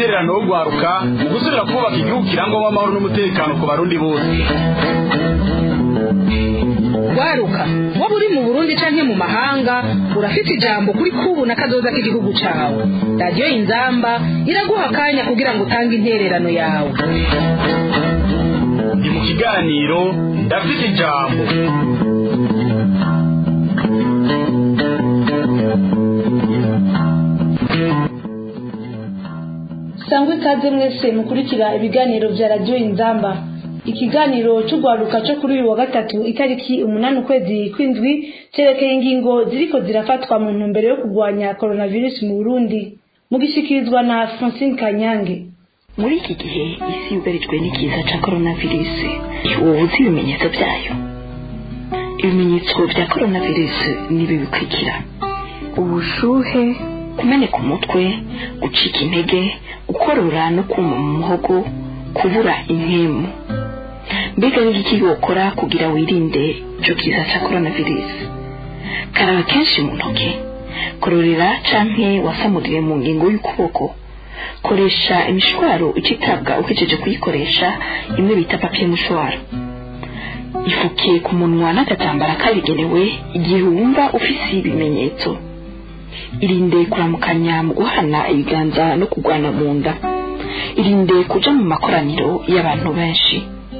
intererano yo guharuka mu gusubira kubaka igihugu kirangwamo amahoro n'umutekano ku barundi bose waruka waba uri mu burundi canke mu mahanga urafite ijambo kuri kubu na kazoza k'igihugu cawe radiyo inzamba iraguha akanya kugira ngo utange intererano yawe ni mu kiganiro ndafite ijambo sangwa ikaze mwese mukurikira ibiganiro vya radiyo inzamba ikiganiro c'urwaruka co kuri uyu wa gatatu itariki umunani ukwezi kw'indwi cerekeye ingingo ziriko zirafatwa mu ntumbero yo kurwanya coronavirus mu burundi mugishikirizwa na francine kanyange muri iki gihe isi yugarijwe n'ikiza ca coronavirus wowe uzi ibimenyetso byayo ibimenyetso bya coronavirus ni ibi bikurikira ubushuhe kumeneka umutwe gucika intege gukorora no kuma mu muhogo kubura impemu mbega ni iki wokora kugira wirinde ico kiza ca coronavirus karaba kenshi mu ntoke kororera canke wasamuriye mu ngingo y'ukuboko koresha imishwaro icitabwa uhejeje kuyikoresha imwe bita papiye mushwaro ifuke ku munwa n'agatambara kabigenewe igihe wumva ufise ibimenyetso irinde kuramukanya mu guhana ibiganza no kugwana mu nda irinde kuja mu makoraniro y'abantu benshi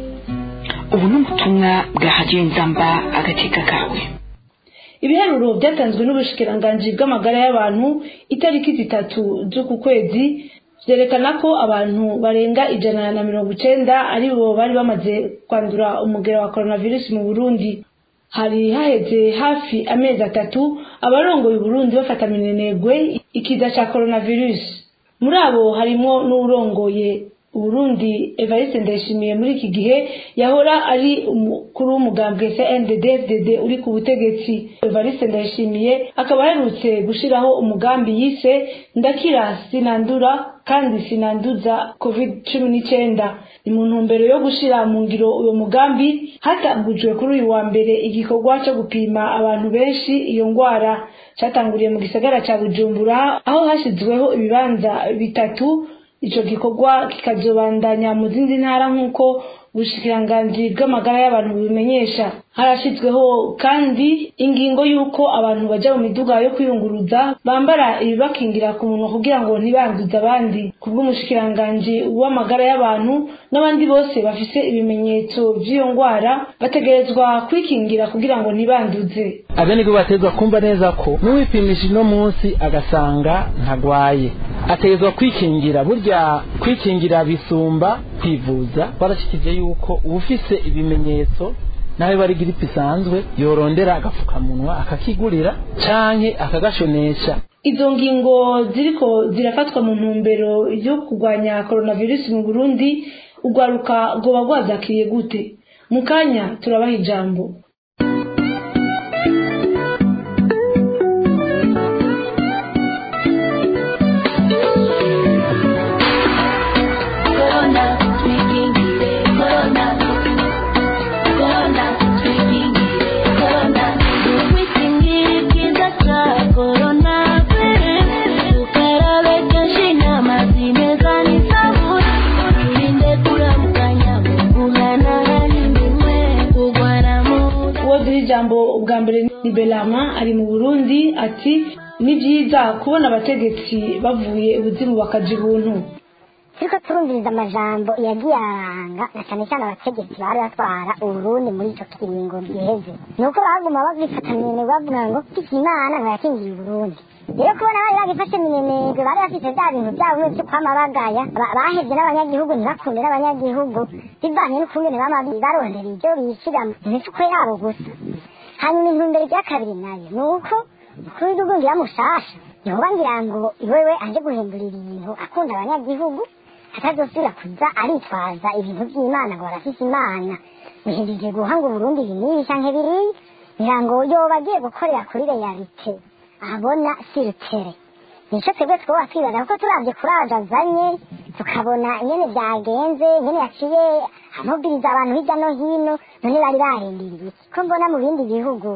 ubu ni ubutumwa bwa hadiyo inzamba agateka kawe ibiharuro byatanzwe n'ubushikiranganji bw'amagara y'abantu itariki zitatu z'uku kwezi vyerekana ko abantu barenga ijana na mirongo icenda ari bo bari bamaze kwandura umugera wa coronavirus mu burundi hari haheze hafi amezi atatu abarongoye uburundi bafata minenegwe ikiza ca coronavirus muri abo harimwo n'uwurongoye uburundi evariste ndayishimiye muri iki gihe yahora ari umukuru w'umugambwe cndd uri ku butegetsi evariste ndayishimiye akaba aherutse gushiraho umugambi yise ndakira sinandura kandi sinanduza covid cumi n'icyenda ni mu ntumbero yo gushira mu ngiro uyo mugambi hatangujwe kuri uyu wa mbere igikorwa cyo gupima abantu benshi iyo ngwara catanguriye mu gisagara ca bujumbura aho hashyizweho ibibanza bitatu ico gikorwa kikazobandanya mu zindi ntara nk'uko ubushikiranganji bw'amagara y'abantu bubimenyesha harashyizweho kandi ingingo y'uko abantu baja mu miduga yo kwiyunguruza bambara ibibakingira ku munwa kugira ngo ntibanduze abandi kubw'umushikiranganji w'amagara y'abantu n'abandi bose bafise ibimenyetso vy'iyo ngwara bategerezwa kwikingira kugira ngo ntibanduze abenegihugu bategerezwa kumva neza ko n'uwipimisha uno munsi agasanga ntagwaye ategerezwa kwikingira burya kwikingira bisumba kwivuza twarashikije yuko uwufise ibimenyetso nawe bari giripe isanzwe yorondera agafukamunwa akakigurira canke akagashonesha izo ngingo ziriko zirafatwa mu ntumbero yo kurwanya coronavirus mu burundi urwaruka rwoba rwazakiriye gute mu kanya turabaha ijambo ijambo ubwa mbere ni belama ari mu burundi ati ni byiza kubona abategetsi bavuye ubuzimu bakaja ibuntu turiko turumviriza amajambo yagiye aranga na cyane cyane abategetsi bari batwara uburundi muri ico kiringo giheze ni uko baguma bagifata minenegwe bavuga ngo kiki imana ngo yakingiye uburundi rero kubona bari bagifashe minenegwe bari bafite vya bintu vyabo vyo kwama bagaya bahevye n'abanyagihugu ntibakunde n'abanyagihugu bivanye n'ukungene bama barondera ivyo bishira mu mifuko yabo gusa hanyuma intumbero rya kabiri nayo ni uko umukuru w'igihugu ngira mushasha yoba ngira ngo iwewe aje guhindura ibintu akunda abanyagihugu atazosubira kuza aritwaza ibintu by'imana ngo barafise imana muhindije guhanga uburundi binini canke biriya ngira ngo yoba agiye gukorera kuri realite abona siritere nico twebwe twoba twibaza kuko turavye kuraje azanye tukabona ingene vyagenze ingene yaciye amubwiriza abantu hirya no hino none bari barindiriye ko mbona mu bindi bihugu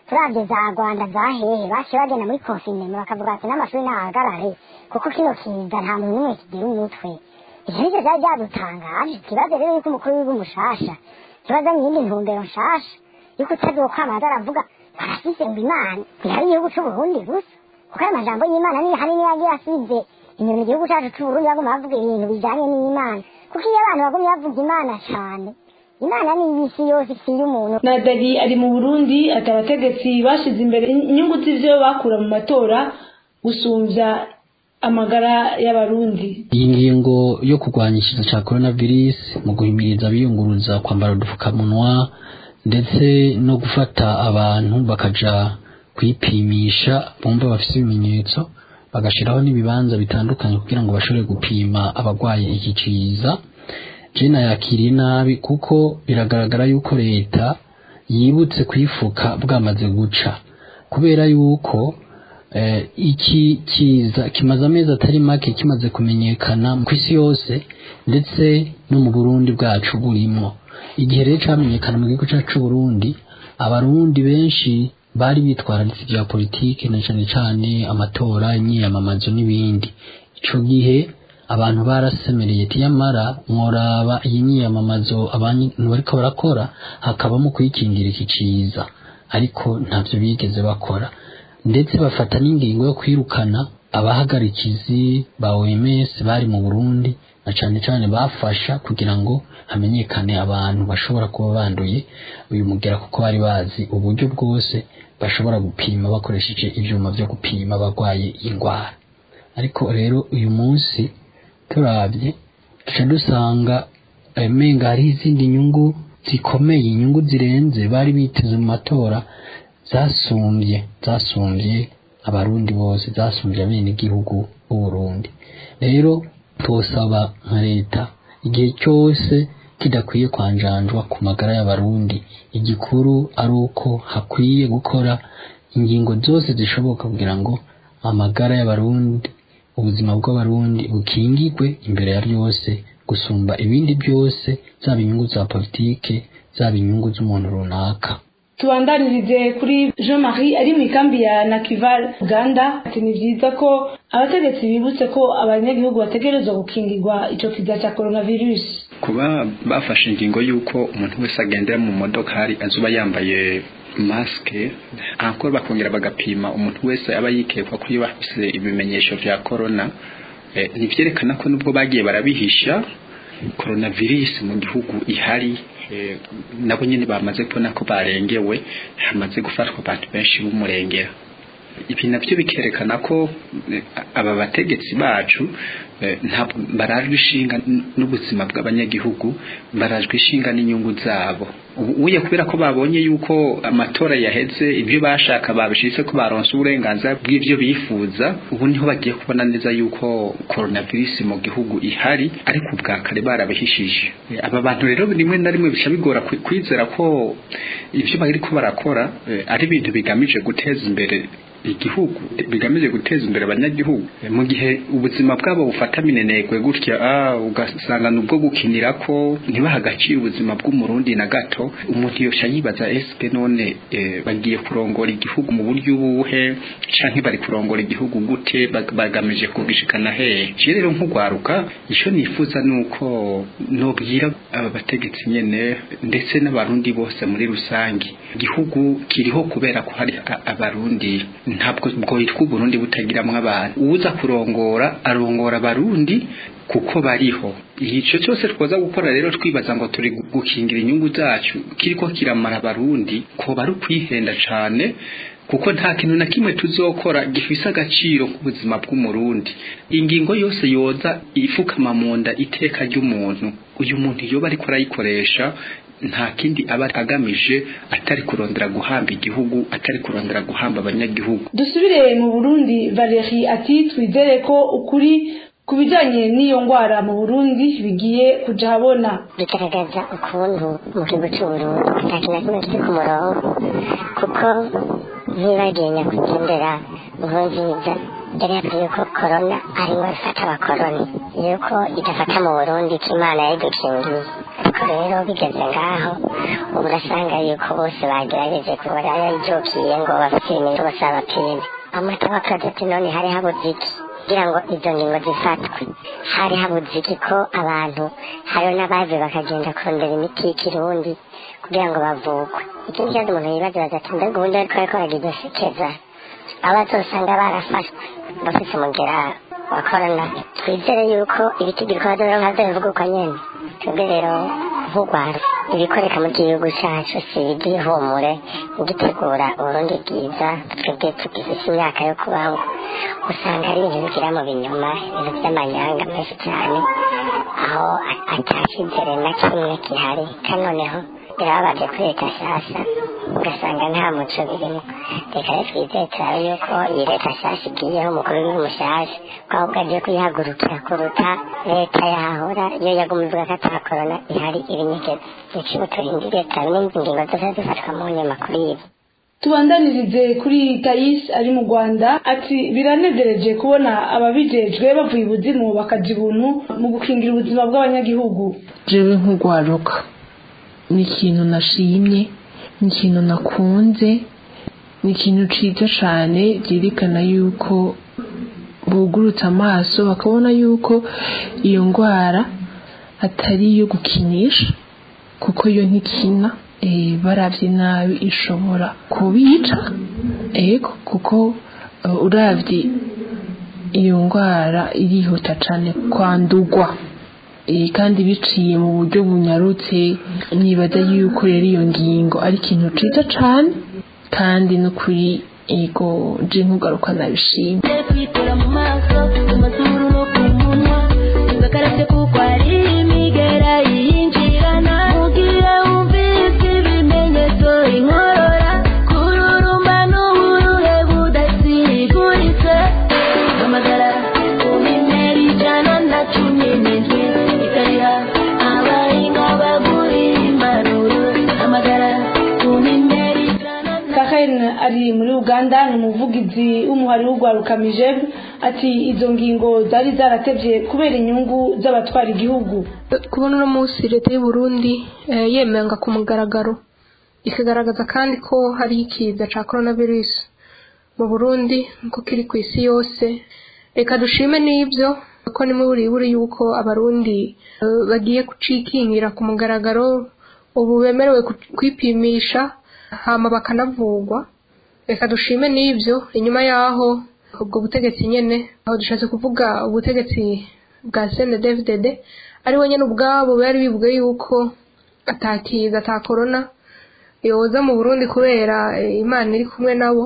turabye za rwanda za hehe baciye bagenda muri konfinema bakavuga ati n'amashuri ntahagarare kuko kino kiza nta muntu n'umwe kigira umutwe ivyo nivyo vyari vyadutangaje ikibazo rero yuko umukuru w'igihugu mushasha kibazo nyindi ntumbero nshasha yuko utazokwamaza aravuga barafise ngo imana ntihari igihugu c'uburundi gusa kuko ayo majambo y'imana niyo hanini yagiye asize inyuma igihugu cacu c'uburundi baguma bavuga ibintu bijanye n'imana kuko iyo abantu bagumye bavuga imana cane imana ni iy'isi yose si iy'umuntu nadari ari mu burundi ati abategetsi bashize imbere inyungu z'ivyo bakura mu matora gusumbya amagara y'abarundi iyi ngingo yo kurwanya ikiza cya coronavirus mu guhimiriza abiyunguruza kwambara udupfukamunwa ndetse no gufata abantu bakaja kwipimisha bumva bafite ibimenyetso bagashiraho n'ibibanza bitandukanye kugira ngo bashobore gupima abarwaye iki ciza jena yakiriye nabi kuko biragaragara yuko leta yibutse kwifuka bwamaze guca kubera yuko eh, iki kiza kimaze amezi atari make kimaze kumenyekana ku isi yose ndetse no mu Burundi bwacu burimo igihe rero camenyekana mu gihugu cyacu c'u Burundi abarundi benshi bari bitwararitse ibya politike na cane cane amatora imyiyamamazo n'ibindi ico gihe abantu barasemereye tiyamara mworaba iyi myiyamamazo abantu bariko barakora hakabamo kwikingira iki ciza ariko ntavyo bigeze bakora ndetse bafata n'ingingo yo kwirukana abahagarikizi ba OMS bari mu Burundi na cane cane bafasha kugira ngo hamenyekane abantu bashobora kuba banduye uyu mugera kuko bari bazi uburyo bwose bashobora gupima bakoresheje ivyuma vyo gupima abarwaye indwara ariko rero uyu munsi turabye duca dusanga menga hariho izindi nyungu zikomeye inyungu zirenze bari biteze mu matora zasumbye zasumbye abarundi bose zasumbye abenegihugu b'uburundi rero tosaba nka leta igihe cyose kidakwiye kwanjanjwa ku magara y'abarundi igikuru ari uko hakwiye gukora ingingo zose zishoboka kugira ngo amagara y'abarundi ubuzima bw'abarundi bukingigwe imbere ya byose gusumba ibindi byose zaba inyungu za politike zaba inyungu z'umuntu runaka tubandanirize kuri jean marie ari mu ikambi ya nakival uganda ati ni byiza ko abategetsi bibutse ko abanyagihugu bategerezwa gukingirwa ico kiza cya coronavirus kuba bafashe ingingo y'uko umuntu wese agendera mu modokari azuba yambaye masike ankora bakongera bagapima umuntu wese aba yikekwa ko iyo bafise ibimenyesho vya corona eh, nivyerekana ko nubwo bagiye barabihisha coronavirus mu gihugu ihari eh, nabo nyene bamaze kubona ko barengewe hamaze gufatwa abantu benshi b'umurengera ibi navyo bikerekana ko eh, aba bategetsi bacu eh, ntabwo barajwe ishinga n'ubuzima bw'abanyagihugu barajwe ishinga n'inyungu zabo uye kubera ko babonye yuko amatora yaheze ibyo bashaka babishitse ko baronse uburenganzira bw'ivyo bifuza ubu niho bagiye kubona neza yuko coronavirus mu gihugu ihari ariko ubwa kare barabihishije aba bantu rero rimwe na rimwe bisha bigora kwizera ko ivyo bariko barakora ari ibintu bigamije guteza imbere igihugu bigamije guteza imbere abanyagihugu mu gihe ubuzima bwabo bufata minenegwe gutya ah ugasanga nubwo gukinira ko ntibaha agaciro ubuzima bw'umurundi na gato umuntu yosha yibaza eske none eh, bagiye kurongora igihugu mu buryo ubuhe canke bari kurongora igihugu gute bagamije kugishikana hehe je rero nk'ugwaruka ico nifuza nuko nobwira aba bategetsi nyene ndetse n'abarundi bose muri rusangi igihugu kiriho kubera ko hari abarundi ntabwo bwoyitwa uburundi butagiramwo abantu uwuza kurongora arongora abarundi kuko bariho ico cyose twoza gukora rero twibaza ngo turi gukingira inyungu zacu kiriko kiramara abarundi ko bari kwihenda cane kuko nta kintu na kimwe tuzokora gifise agaciro k'ubuzima bw'umurundi ingingo yose yoza ifukama mu nda iteka ry'umuntu uyu muntu yoba ariko arayikoresha nta kindi aba agamije atari kurondera guhamba igihugu atari kurondera guhamba abanyagihugu dusubire mu burundi valeri ati twizere ko ukuri ku bijyanye n'iyo ndwara mu burundi bigiye kuja habona bigaragaza ukuntu mu gihugu cy'uburundi nta kintu na kimwe kiri ku murongo kuko ntibagiye nyakwigendera nkurunziza yari yavuze ko korona ari ngo ifata abakoroni yuko idafata mu burundi ko imana yayidukingiye ariko ariko rero bigeze ngaho ubu urasanga yuko bose bagerageje kubara yayijukiye ngo bapime bose abapime amata bakaza ati none hari habuze iki kugira ngo izo ngingo zifatwe hari habuze iki ko abantu hariho n'abaje bakagenda kurondera imiti y'ikirundi kugira ngo bavugwe ikindi kibazo umuntu yibaza bagati mbega ubundi ariko ariko aragize sekeza abazosanga barafashwe bafise umugera wa korona twizere yuko ibitigiriko bazoronka vyobivuga uko nyene twebwe rero nk'urwanda ibikoreka mu gihugu cacu si ibyihumure gitegura uburundi bwiza twebwe tugifise imyaka yo kubaho usanga ari ibintu bigira mu binyuma ibintu vy'amanyanga menshi cyane aho atashizere na kimwe gihari kandi noneho birababaje kuri leta nshasha ugasanga nta muco birimo reka rero twizeye turabe yuko iyi leta nshasha igiyeho umukuru w'igihugu mushasha ko ahubwo agiye kuyihagurukira kuruta leta yahora iyo yaguma ivuga ko ata korona ihari ibinyegeza ikigo turindiriye turabe n'ingingo zose zifatwa mu nyuma kuri ibi tubandanirize kuri tayisi ari mu rwanda ati biranezereje kubona ababijejwe bavuye ibuzimu bakaja ibuntu mu gukingira ubuzima bw'abanyagihugu jewe nk'urwaruka ni ikintu nashimye ni ikintu nakunze ni ikintu ciza cane vyerekana yuko bugurutse amaso bakabona yuko iyo ngwara atari iyo gukinisha kuko yo ntikina eh, baravye nabi ishobora kubica ego kuko uh, uravye iyo ngwara irihuta cane kwandugwa eh, kandi biciye mu buryo bunyarutse nibaza yuko rero iyo ngingo ari ikintu ciza cane kandi no kuri ego je nkugaruka nabishimye kwitera mu maso mu mazuru no ku munwa ugakarabye kuko ari imigera yinjirana mugihe wumvise ibimenyetso inkorora kururumba n'uburuhe budasiguritse hamagara ku bimera ijana na cumi n'indwi ikariha abahinga bagurira impanuro hamagara ku bimera ijana na Karen ari muri Uganda ni umuvugizi w'umuhari w'urwaruka Mijeb ati izo ngingo zari zaratevye kubera inyungu z'abatwara igihugu kubona uno munsi leta y'u Burundi eh, yemeranga ku mugaragaro ikagaragaza kandi ko hari ikiza ca coronavirus mu Burundi nko kiri ku isi yose reka dushime n'ibyo ko nimwe buri buri yuko abarundi eh, bagiye kucikingira ku mugaragaro ubu bemerewe ku- kwipimisha hama bakanavugwa reka dushime n'ibyo inyuma yaho ubwo butegetsi nyene aho dushatse kuvuga ubutegetsi bwa CNDD-FDD ari we nyene ubwabo bari bivuga yuko atakiza ata corona yoza mu Burundi kubera eh, Imana iri kumwe nabo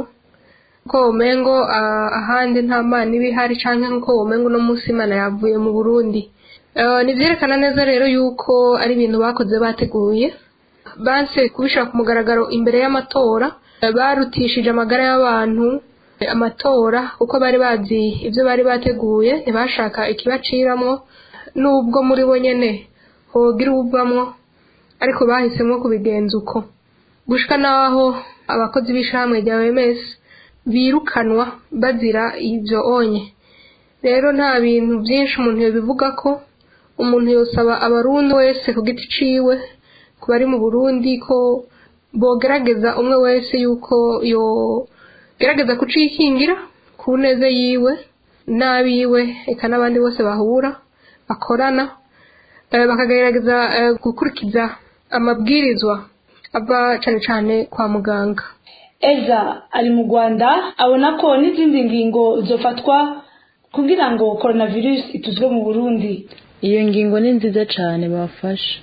ko umengo ah, ahandi nta mana iba ihari canke nko umengo uno munsi Imana yavuye mu Burundi Eh, nivyerekana neza rero yuko ari ibintu bakoze bateguye banse kubishira ku mugaragaro imbere y'amatora eh, barutishije amagara y'abantu eh, amatora kuko bari bazi ibyo bari bateguye ntibashaka ikibaciramwo nubwo muri bo nyene hogira ubwamwo ariko bahisemo kubigenza uko gushika naho abakozi b'ishamwe rya OMS birukanwa bazira ibyo onye rero nta bintu byinshi umuntu yobivuga ko umuntu yosaba abarundi wese ku giti ciwe ku bari mu Burundi ko bogerageza umwe wese yuko yo gerageza kucikingira ku neza yiwe n'abiwe eka n'abandi bose bahura bakorana eh, bakagerageza eh, gukurikiza amabwirizwa ava cane cane kwa muganga Eza ari mu Rwanda abona ko n'izindi ngingo zofatwa kugira ngo coronavirus ituzwe mu Burundi iyo ngingo ni nziza cyane bafashe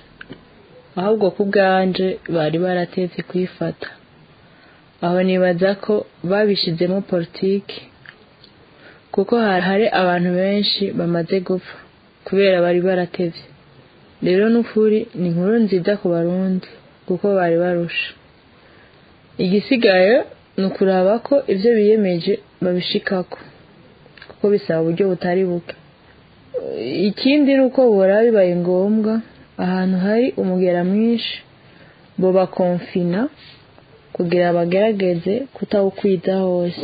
ahubwo ku bwanje bari baratetse kuyifata aho nibaza ko babishizemo politiki kuko hari hari abantu benshi bamaze gupfa kubera bari baratevye rero n'ukuri ni inkuru nziza ku barundi kuko bari barusha igisigaye ni ukuraba ko ibyo biyemeje babishikako kuko bisaba uburyo butari buke ikindi ni uko bora bibaye ngombwa ahantu hari umugera mwinshi bo bakonfina kugira bagerageze kutawukwiza hose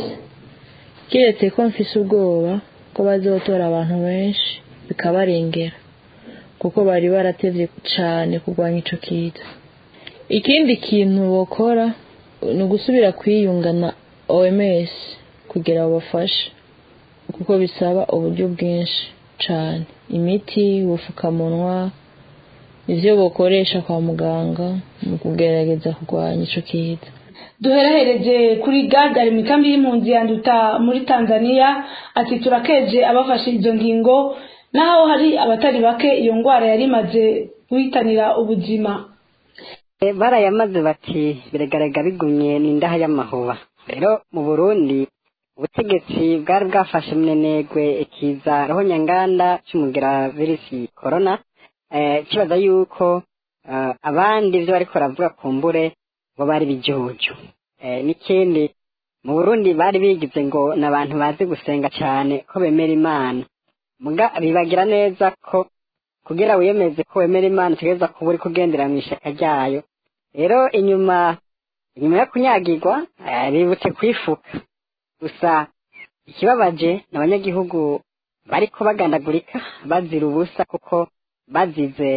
kiretse ko mfise ubwoba ko bazotora abantu benshi bikabarengera kuko bari baratevye cane kurwanya ico kiza ikindi kintu bokora ni ugusubira kwiyunga na OMS kugira babafashe kuko bisaba uburyo bwinshi cane imiti ubufukamunwa ivyo bokoresha kwa muganga mu kugerageza kurwanya ico kiza duherahereje kuri gagari mu ikambi y'impunzi yanduta muri tanzania ati turakeje abafashe izo ngingo naho hari abatari bake iyo ndwara yari imaze guhitanira ubuzima barayamaze bati biragaragara bigumye ni indaha y'amahuba rero mu burundi ubutegetsi bwari bwafashe munenegwe ikiza roho nyanganda cy'umugera virusi korona kibaza yuko abandi ibyo bariko baravuga ku mbure ngo bari bijuju n'ikindi mu burundi bari bigize ngo ni abantu bazi gusenga cyane ko bemera imana muga bibagira neza ko kugira wiyemeze ko wemera imana utegereza kuba uri kugendera mu ishyaka ryayo rero inyuma inyuma yo kunyagirwa bibutse kwifuka gusa ikibabaje ni abanyagihugu bariko bagandagurika bazira ubusa kuko bazize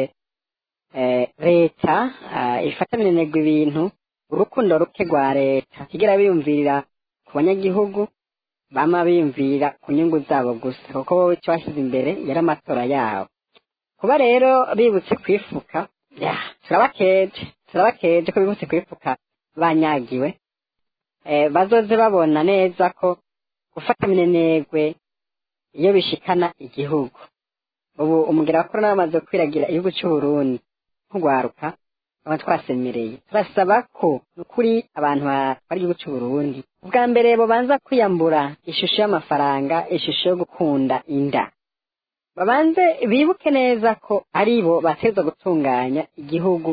leta ifata minenegwa ibintu urukundo ruke rwa leta kigira biyumvirira ku banyagihugu bama biyumvira ku nyungu zabo gusa kuko wowe icyo washyize imbere yari amatora yabo kuba rero bibutse kwifuka turabakeje turabakeje ko bibutse kwifuka banyagiwe bazoze babona neza ko gufata minenegwe iyo bishikana igihugu ubu umugira wa korona bamaze kwiragira igihugu cy'uburundi nk'urwaruka aba twasemereye turasaba ko kuri abantu bari igihugu cy'uburundi ubwa mbere babanza kwiyambura ishusho y'amafaranga ishusho yo gukunda inda babanze bibuke neza ko ari bo bateza gutunganya igihugu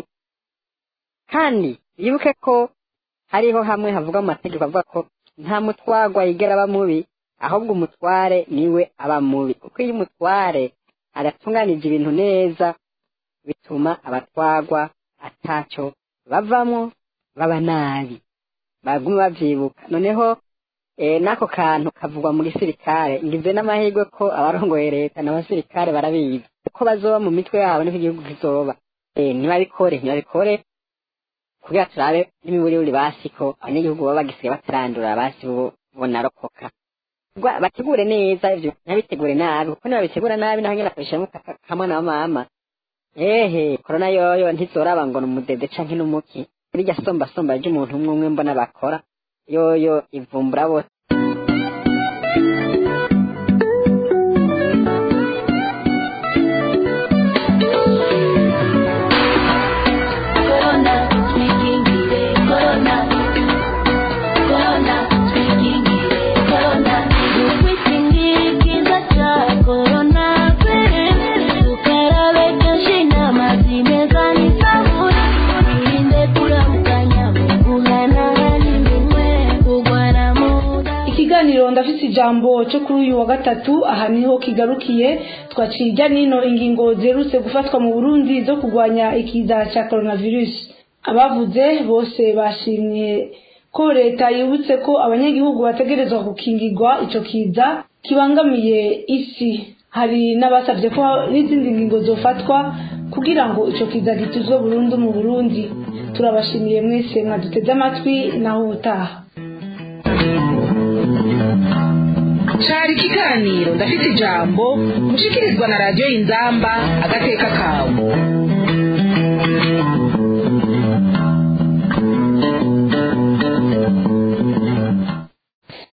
kandi bibuke ko hariho hamwe havuga mu mategeko avuga ko nta mutwagwa yigera aba mubi ahubwo umutware niwe aba mubi kuko iyo umutware adatunganije ibintu neza bituma abatwagwa atacyo bavamo baba nabi baguma babyibuka noneho n'ako kantu kavugwa mu gisirikare ngize n'amahirwe ko abarongoye leta n'abasirikare barabizi uko bazoba mu mitwe yabo niko igihugu kizoba ntibabikore ntibabikore kugira turabe n'imiburiburi basi ko abanyagihugu baba bagisigaye batarandura basi bo bonarokoka bategure neza ivyo ntabitegure nabi kuko nibabitegura nabi naho nyene akabishiramwo kamwe na mama ehe korona yoyo ntizoraba ngo ni umudede canke n'umuki rirya somba somba ry'umuntu umwe umwe mbona bakora yoyo ivumbura bose ikiganiro ndafite ijambo cyo kuri uyu wa gatatu aha niho kigarukiye twaciye ijya n'ino ingingo ziherutse gufatwa mu burundi zo kurwanya ikiza cya coronavirus abavuze bose bashimye ko leta yibutse ko abanyagihugu bategerezwa gukingirwa icyo kiza kibangamiye isi hari n'abasabye ko n'izindi ngingo zofatwa kugira ngo icyo kiza gituzwe burundu mu burundi turabashimiye mwese mwaduteze amatwi naho ubutaha cari ikiganiro ndafite ijambo mushikirizwa na radiyo y'inzamba agateka kawe